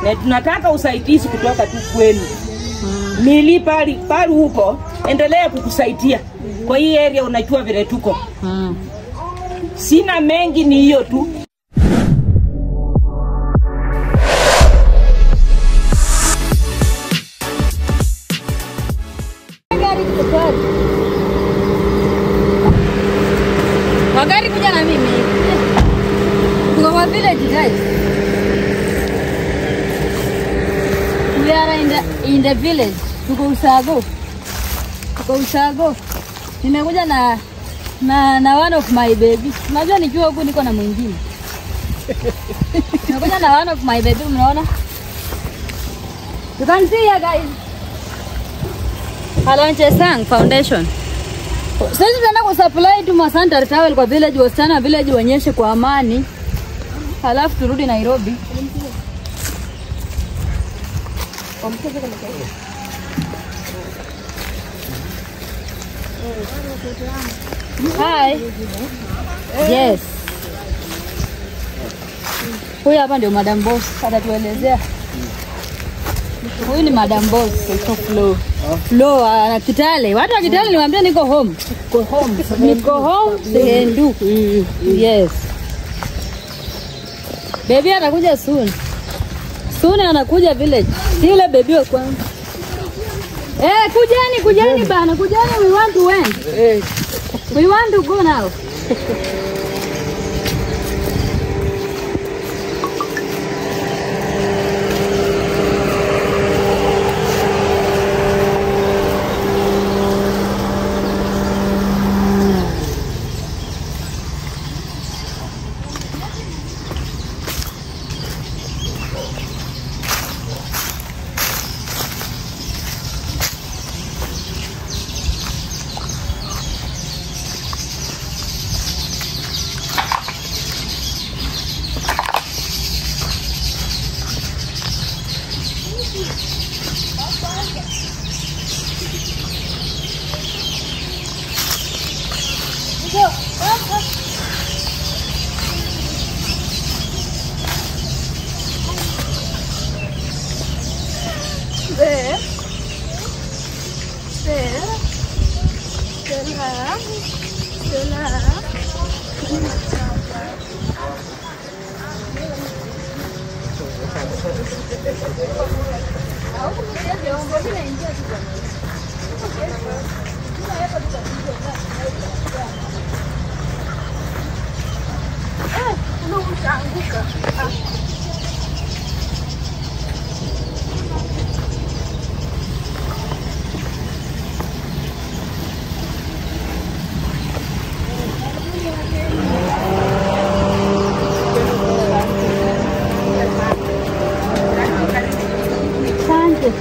na tunataka usaidizi kutoka tu kwenu. Mili pali pali huko, endelea kukusaidia kwa hii area, unajua vile tuko. Mm. Sina mengi, ni hiyo tu. Gari kutokwaje? Magari kuja na mimi. Tuko kwa village guys. We are in the, in the village. Tuko Usago. Tuko Usago. Nimekuja na na na one of my baby. Unajua nikiwa huku niko na mwingine. Nimekuja na one of my baby, mnaona? You can see here guys. Alonche Sang Foundation. Sasa tunaenda kusupply tu masanta towel kwa village, wasichana wa village waonyeshe kwa amani, halafu turudi Nairobi. Hi. Yes. Huyu hapa ndio Madam Boss atatuelezea. Huyu ni Madam Boss kwa Flo. Flo ana Kitale. Watu wa Kitale niwaambia niko home. Niko home. Niko home Sendu. Yes. Baby anakuja soon. Soon anakuja village. Si yule baby wa kwanza. Eh, kujani kujani bana, kujani we want to win. We want to go now. Asante.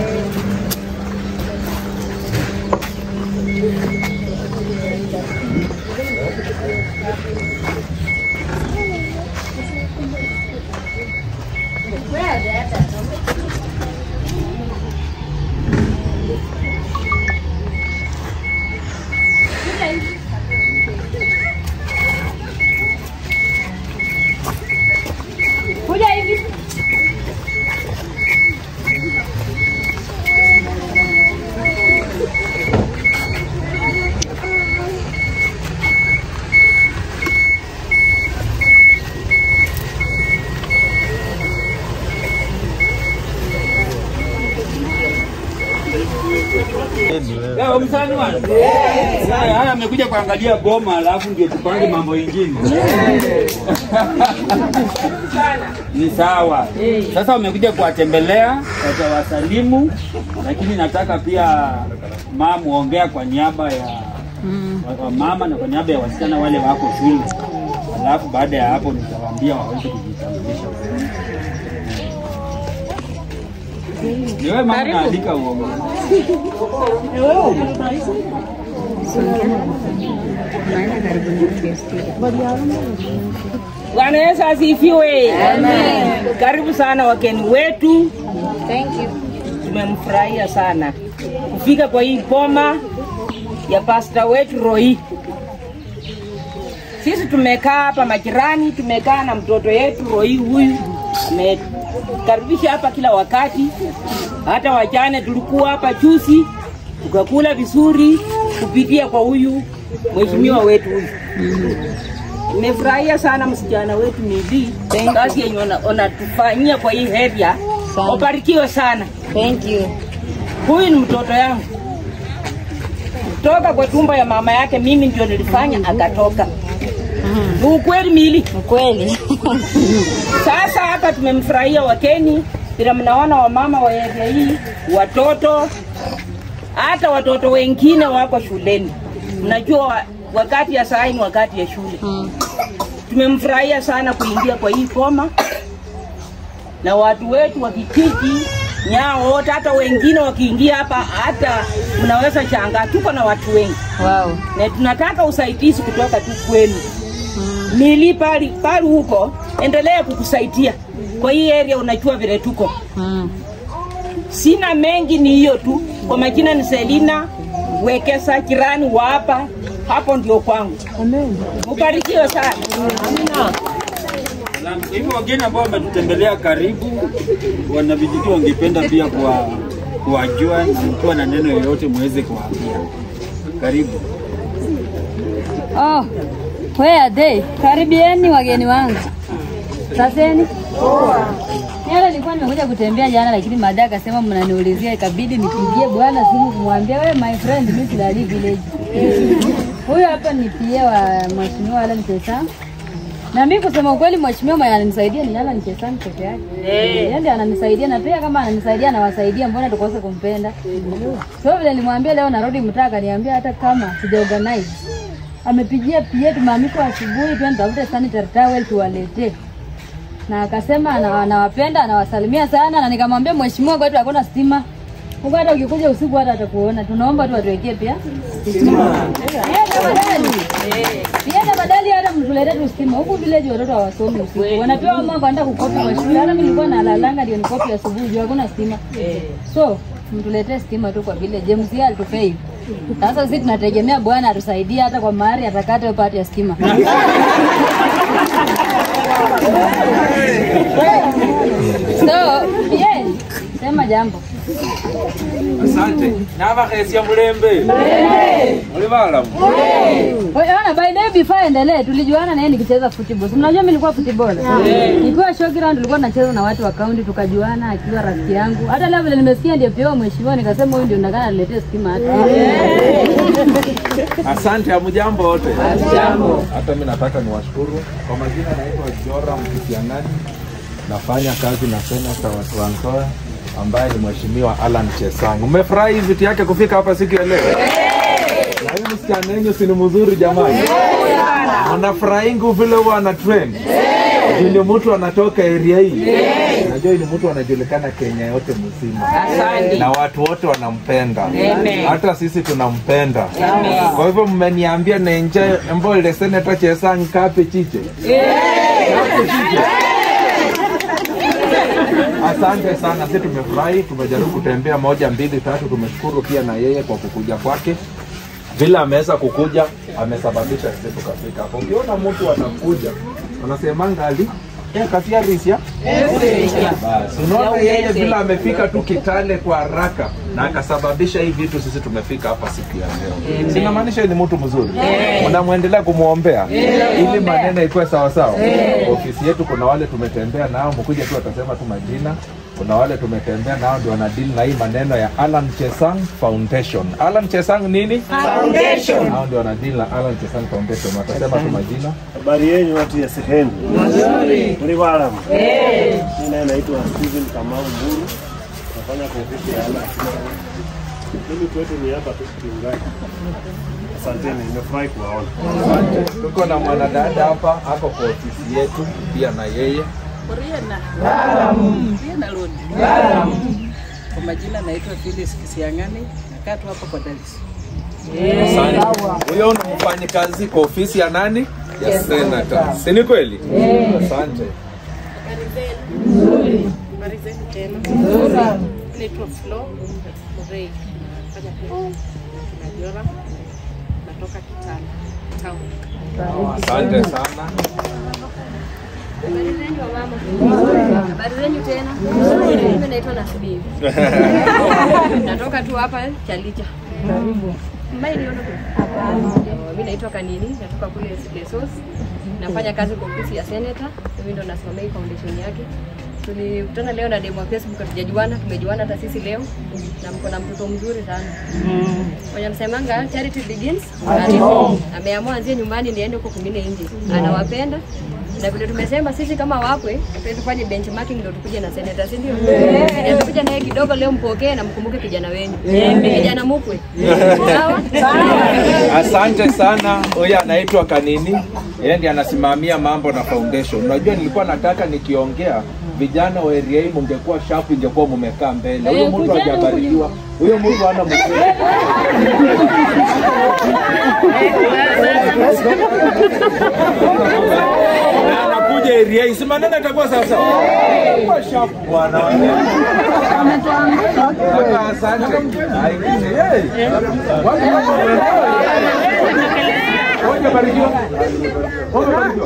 Kuja hivi. Leo msanii wa haya haya amekuja kuangalia boma alafu ndio tupange mambo ingine. Ni sawa. Sasa wamekuja kuwatembelea, watawasalimu, lakini nataka pia mama muongea kwa niaba ya wa- wa mama na kwa niaba ya wasichana wale wako shule, alafu baada ya hapo nitawaambia waweze kujitambulisha. Ni wewe mama unaandika uongo. Bwana Yesu asifiwe. Amen. Karibu sana wageni wetu. Thank you. Tumemfurahia sana kufika kwa hii boma ya pasta wetu Roy. Sisi tumekaa hapa majirani, tumekaa na mtoto yetu Roy huyu ame- karibisha hapa kila wakati. Hata wajane tulikuwa hapa juzi tukakula vizuri kupitia kwa huyu mheshimiwa wetu huyu. Nimefurahia sana msichana wetu Mili, kazi yenye ona- unatufanyia kwa hii area. Sana. Ubarikiwe sana. Thank you. Huyu ni mtoto yangu kutoka kwa tumbo ya mama yake, mimi ndio nilifanya akatoka. Ni ukweli Mili. Ukweli. Sasa hapa tumemfurahia wakeni, vile mnaona wamama wa area hii, watoto, hata watoto wengine wako shuleni. Mnajua wa- wakati ya saa hii ni wakati ya shule. Tumemfurahia sana kuingia kwa hii koma na watu wetu wa kijiji nyao wote, hata wengine wakiingia hapa, hata mnaweza shangaa, tuko na watu wengi Wow. na tunataka usaidizi kutoka tu kwenu. Mili pali pali huko, endelea kukusaidia kwa hii area, unajua vile tuko. Mm. Sina mengi, ni hiyo tu. Kwa majina ni Selina Wekesa, jirani wa hapa, hapo ndio kwangu. Mubarikiwe sana. Na hivyo wageni ambao wametutembelea karibu, wanavijiji wangependa pia kuwa kuwajua na mkiwa na neno yoyote muweze kuwaambia. Karibu. Oh, where are they? Karibieni wageni wangu. Saseni. Yale nilikuwa nimekuja kutembea jana lakini baadaye akasema mnaniulizia ikabidi nipigie bwana simu kumwambia wewe my friend mimi silali village. Huyu hapa ni pia wa mheshimiwa Alan Chesang. Na mimi kusema ukweli mheshimiwa mwenye ananisaidia ni Alan Chesang peke yake. Yeye ndiye ananisaidia na pia kama ananisaidia anawasaidia mbona tukose kumpenda. So vile nilimwambia leo narudi mtaa akaniambia hata kama sijaorganize amepigia pia tumeamikwa asubuhi twende tafute sanitary towel tuwaletee na akasema ana- anawapenda anawasalimia sana na nikamwambia mheshimiwa kwetu hakuna stima huko hata ukikuja usiku hata atakuona tunaomba tu atuwekee pia stima Pia tafadhali pia tafadhali hata mtuletee tu stima huku village watoto hawasomi usiku wanapewa mama kwenda kukopi kwa shule hata mimi nilikuwa nalalanga ndio nikopi asubuhi juu hakuna stima so mtuletee stima tu kwa vile James yeye alitupei sasa sisi tunategemea bwana atusaidie hata kwa mahari atakata hiyo pati ya stima so yeah, sema jambo Asante. Nabakhesia mulembe. Muli balamu. Ona, by the way before endelee, tulijuana na yeye nikicheza football. Si Mnajua mimi nilikuwa football. Nikiwa showground tulikuwa tunacheza na watu wa county tukajuana akiwa rafiki yangu. Hata leo vile nimesikia ndio pia mheshimiwa nikasema huyu ndio ndakana niletee stima hata. Asante, hamjambo wote. Hata mimi nataka niwashukuru kwa majina, naitwa Jora Mkisiangani, nafanya kazi na senata wa Trans Nzoia ambaye ni mheshimiwa Alan Chesang. Umefurahi viti yake kufika hapa siku ya leo? Na huyu msichana wenyu si ni mzuri jamani? Anafurahingu vile huwa ana trend Juu ni mtu anatoka area hii. Najua ni mtu anajulikana Kenya yote mzima Asante. na watu wote wanampenda, Amen. hata sisi tunampenda. Kwa hivyo mmeniambia nenje mbo ile seneta Chesang kape chiche. Kape chiche. Asante sana, sisi tumefurahi, tumejaribu kutembea moja mbili tatu. Tumeshukuru pia na yeye kwa kukuja kwake, vile ameweza kukuja amesababisha sisi tukafika hapo. Ukiona mtu anakuja unasemanga ali eh, kasia risha basi, unaona yeye vile amefika tu Kitale kwa haraka na akasababisha hii vitu, sisi tumefika hapa siku ya leo. Sinamaanisha ni mtu mzuri, unamwendelea kumwombea ili maneno ikuwe sawasawa. Ofisi yetu kuna wale tumetembea nao, mkuja tu atasema tu majina. Kuna wale tumetembea nao ndio wanadili na hii maneno ya Alan Chesang Foundation. Alan Chesang nini? Foundation. Hao ndio wanadili na Alan Chesang Foundation. Watasema tu majina. Habari yenu watu ya sehemu nzuri, mli walamu. Mimi naye naitwa Steven Kamau Mburu, nafanya kwa ofisi ya Ala. Mimi kwetu ni hapa tu kiungani. Asanteni, nimefurahi kuwaona. Tuko na mwanadada hapa ako kwa ofisi yetu pia na yeye. Tena Lodi. Kwa majina naitwa Phyllis Kisiangani, nakaa tu hapa kwa Dallas. Asante. Huyo ni mfanyikazi kwa ofisi ya nani? Ya senator. Si ni kweli? Asante. Habari zenu tena. Naitwa Flo Murray. Fanya pia Najora. Natoka Kitale Town. Asante sana. Habari zenyu wa mama? Habari zenyu tena? Mimi naitwa Nasbibi. Natoka tu hapa Chalicha. Mbali niona tu. Mimi naitwa Kanini, natoka kule Lesos. Nafanya kazi kwa ofisi ya senator. Mimi ndo nasimamia hii foundation yake. Tulikutana leo na demo wa Facebook hatujajuana, tumejuana hata sisi leo na mko na mtoto mzuri sana. Mwenye msemanga charity begins at home. Ameamua anzie nyumbani niende huko kwingine nje. Anawapenda na vile tumesema sisi kama wakwe tuende tufanye benchmarking ndio tukuje na senator, si ndio? Yeah. Tukuje naye kidogo leo, mpokee na mkumbuke kijana wenu. Kijana mkwe. Sawa? Asante sana. Huyu anaitwa Kanini, yeye ndiye anasimamia mambo na foundation. Unajua, nilikuwa nataka nikiongea vijana wa area hii mungekuwa sharp, ingekuwa mumekaa mbele. Huyo mtu hajabarikiwa, huyo mtu hana mkuu. Na anakuja area hii, si maneno itakuwa sawa sawa. Kuwa sharp bwana. Kaka, Asante. Ai, hey. Watu Hujabarikiwa? Hujabarikiwa?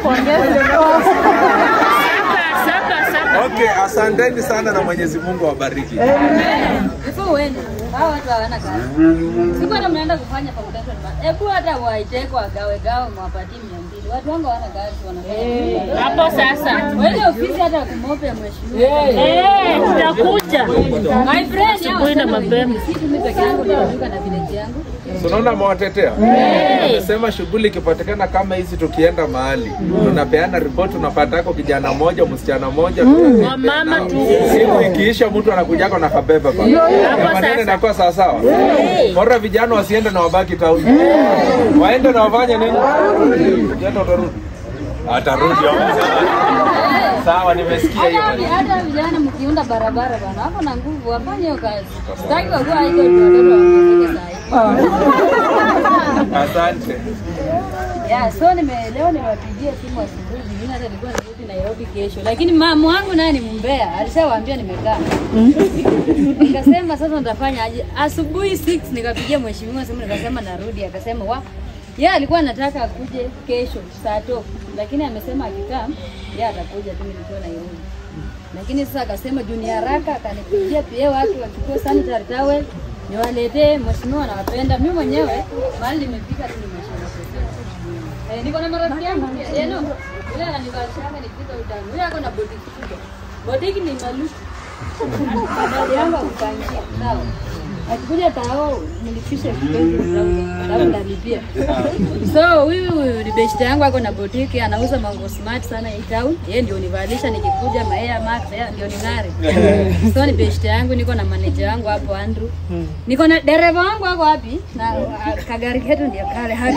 Okay, asanteni sana na Mwenyezi Mungu awabariki. Before uende, hao watu hawana kazi. Siku hata mnaenda kufanya foundation ma- hebu hata waiteko wagawe gawe mwapatie mia mbili. Watu wangu hawana kazi wanafanya. Hapo sasa. Wende ofisi hata kumope mheshimiwa. Eh, tutakuja. My friend, hao Asubuhi na wasema mapema. si mimi peke yangu ndio najuka na village yangu. So, Unaona mwatetea amesema shughuli ikipatikana kama hizi, tukienda mahali tunapeana ripoti, unapatako kijana moja msichana moja tunatembea Wamama nao. tu. Siku ikiisha mtu anakujako na kabeba pa maneno sasa. inakuwa sawa sawa. Bora vijana wasiende na wabaki tauni, waende na wafanye nini? Kijana utarudi, atarudi sawa. Nimesikia hiyo Hata hata vijana mkiunda barabara bana, hapo na nguvu wafanye hiyo kazi. Sitaki wakuwa haiko tu watoto waongezeke saa hii. asante. Yeah, so nime leo niwapigie simu asubuhi, zingine hata nilikuwa nirudi Nairobi kesho, lakini mama wangu naye ni mbea, alishawaambia nimekaa. Nikasema sasa nitafanya aje? Asubuhi 6 nikapigia mheshimiwa simu nikasema narudi, akasema wa yeye alikuwa anataka akuje kesho saa tatu, lakini amesema akikaa yeye atakuja tu nikiwa Nairobi. Lakini sasa akasema juu ni haraka, akanipigia pia wake wachukue sanitary towel niwaletee. Mheshimiwa anawapenda, mimi mwenyewe mahali nimefika tu nimeshinda. Eh, niko na marafiki yangu pia. Eh, no. Yule ananibashanga nipika utamu. Yule ako na botiki kubwa. Botiki ni maluku. Dada yangu akupangia. Sawa. Akikuja tao nilipisha kipenzi sababu nalipia. So huyu ni best yangu ako na botiki anauza mango smart sana hii town. Yeye ndio univalisha nikikuja Maea Max yeye ndio ning'are. So ni best yangu niko na manager wangu hapo Andrew. Niko na dereva wangu wako wapi? Na ah, kagari ketu ndio kale haki.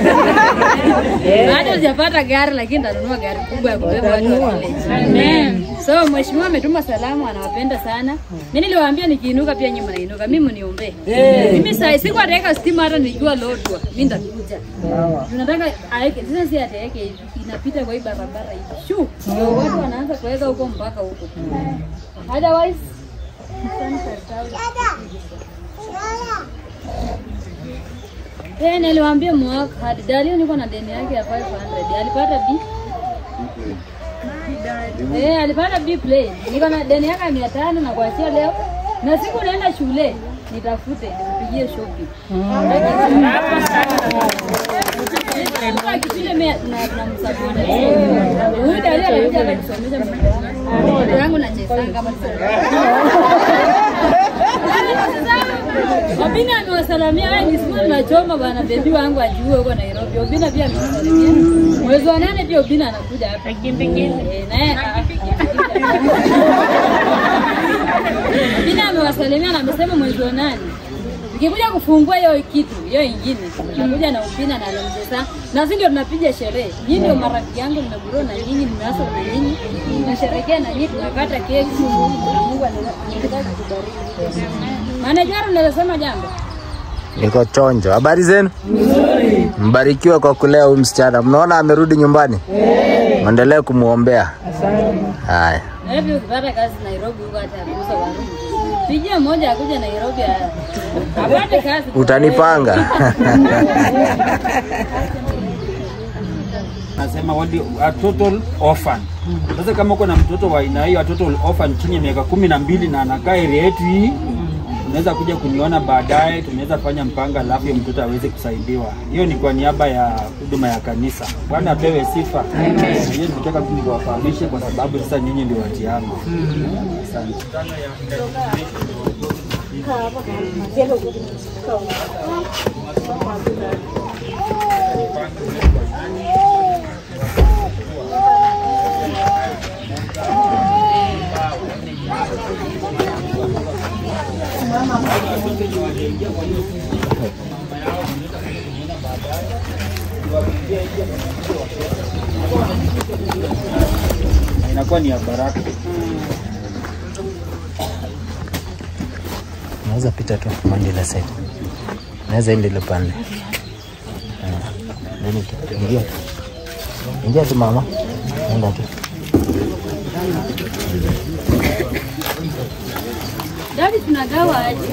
Bado sijapata gari lakini nitanunua gari kubwa ya kubeba watu wa village. Amen. So mheshimiwa ametuma salamu, anawapenda sana. Mimi niliwaambia nikiinuka pia nyinyi mnainuka. Mimi mniombee. Mimi saa siku ataweka stima hata nijua lodwa. Mimi nitakuja. Tunataka aeke sasa si ataweke hivi. Inapita kwa hii barabara hivi. Shu. Ndio watu wanaanza kuweka huko mpaka huko. Otherwise Eh, niliwaambia mwaka hadi Dario niko na deni yake ya 500. Alipata B. Eh, alipata B play. Niko na deni yake ya 500 na kuachia leo. Na siku naenda shule nitafute nipigie shopping. Kipile mea na na msapoti. Huyu Dario alikuja akanisomesha mtoto wangu. Mtoto wangu nachezanga kama Obina amewasalamia wewe ni siku tunachoma bana bebi wangu ajue huko Nairobi. Obina pia amewasalamia. Mwezi wa nane pia Obina anakuja hapa. Eh, naye Obina amewasalimia na amesema mwezi wa nane Nikikuja kufungua hiyo kitu hiyo ingine, nakuja na Obina na Almjesa na sisi ndio tunapiga sherehe. Nyinyi ndio marafiki yangu, nimegurua na nyinyi, nimeasa na nyinyi, tunasherehekea na nyinyi, tunakata keki. Mungu anataka kutubariki. Manager, unaweza sema jambo? Niko chonjo. Habari zenu? Mbarikiwe kwa kulea huyu msichana. Mnaona amerudi nyumbani? Mwendelee kumwombea. Haya. Na hivi ukipata kazi Nairobi huko hata ya kuuza warumu. Pigia mmoja akuja Nairobi a- apate kazi. Utanipanga. nasema wali, a total orphan. Sasa kama uko na mtoto wa aina hiyo, a total orphan chini ya miaka kumi na mbili na anakaa area yetu hii, unaweza kuja kuniona baadaye, tunaweza fanya mpango, alafu huyo mtoto aweze kusaidiwa. Hiyo ni kwa niaba ya huduma ya kanisa. Bwana apewe sifa. Hiyo nitaka tu niwafahamishe, kwa sababu sasa nyinyi ndio watiana. Asante. inakuwa ni ya baraka. Naweza pita tu mwende ile side. Naweza ende ile pande. Ah, nini tu? Ingia tu. Ingia tu mama. Nenda tu. Dadi, tunagawa aje?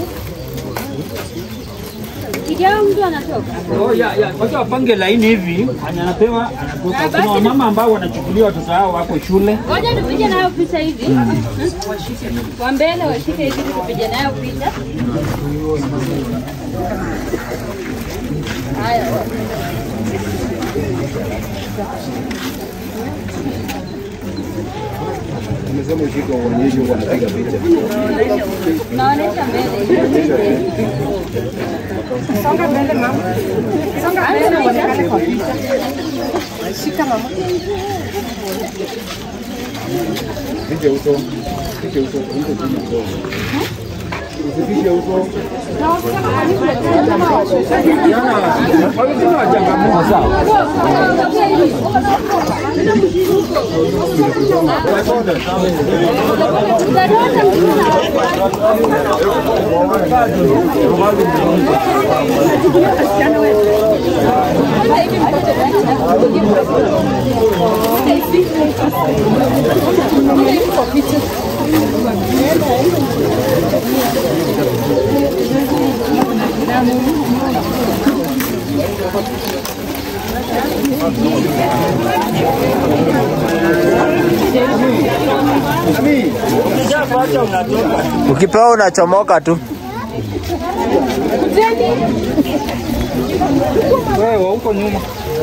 Kigawa mtu anatoka. Oh, ya, ya. Wacha wapange laini hivi, mwenye anapewa anatoka. Ah, Kuna basi wamama ambao wanachukulia watoto wao wako shule. Ngoja tupige nayo picha hivi. Kwa mbele washike hivi tupige nayo picha. Haya. Umesema ushike uonyeshe huko anapiga picha. Naonesha mbele. Songa mbele mama. Songa mbele uonekane kwa picha. Shika mama. Piga uso. Piga uso. Uso chini uso. Usipige uso. Ukipewa unachomoka tu. Wewe huko nyuma.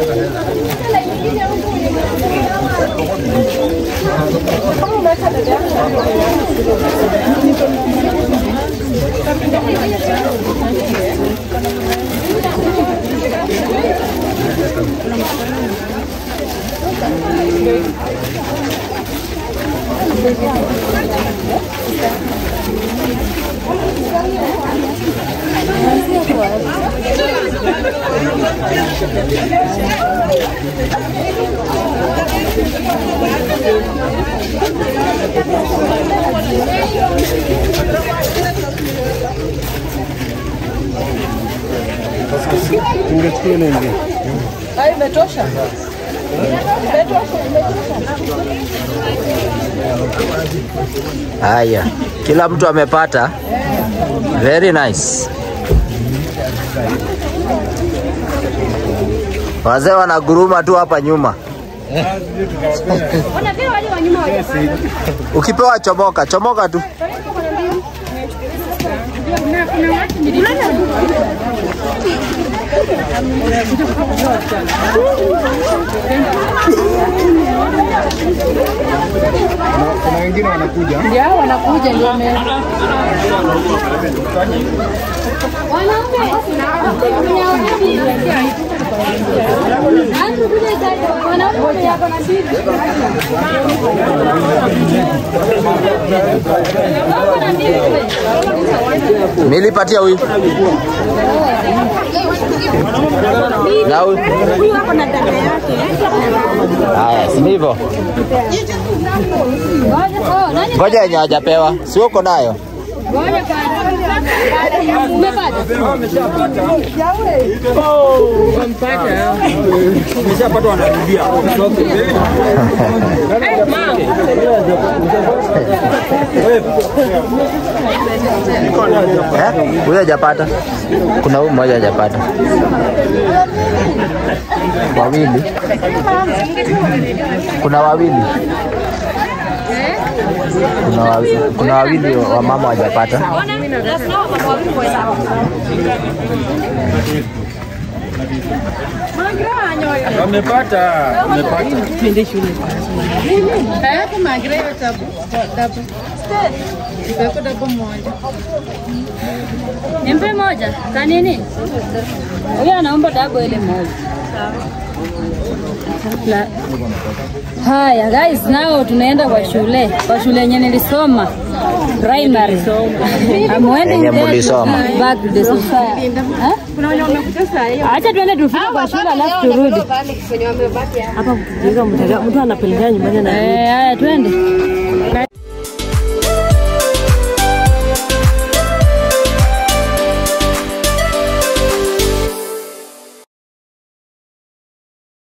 Ungechukua ile ingine. Hayo imetosha. Haya, kila mtu amepata. Very nice. Wazee wanaguruma tu hapa nyuma. Wanapewa wale wa nyuma wajapanda. Ukipewa chomoka, chomoka tu. Kuna wengine wanakuja. Ndio wanakuja ndio wame Nilipatia huyu. Na huyu. Huyu hapo na dada yake. Haya, si ndivyo? Ngoja, oh, nani Ngoja yenye hajapewa. Si uko nayo? Ngoja kwanza. Umepata? Umeshapata wanarudia. Eh, huyo hajapata. Kuna huyu mmoja hajapata. Wawili. Kuna wawili. Kuna wawili, kuna wawili wa mama hawajapata. Wamepata. Wamepata. Twende shule Hayapo magreo tabu. Tabu. Ipeko tabu moja. Nimpe moja. Kanini? Huyo anaomba dabo ile moja. La. Haya guys, nao tunaenda kwa shule, kwa shule yenye nilisoma primary. I'm wending Yenye there to mulisoma. give back to the society. Ha? Kuna wenye wamekuja saa hiyo. Acha tuende tufike kwa shule alafu turudi. Hapa kujiuliza mtu mtu anapelekea nyumbani na Eh, haya twende.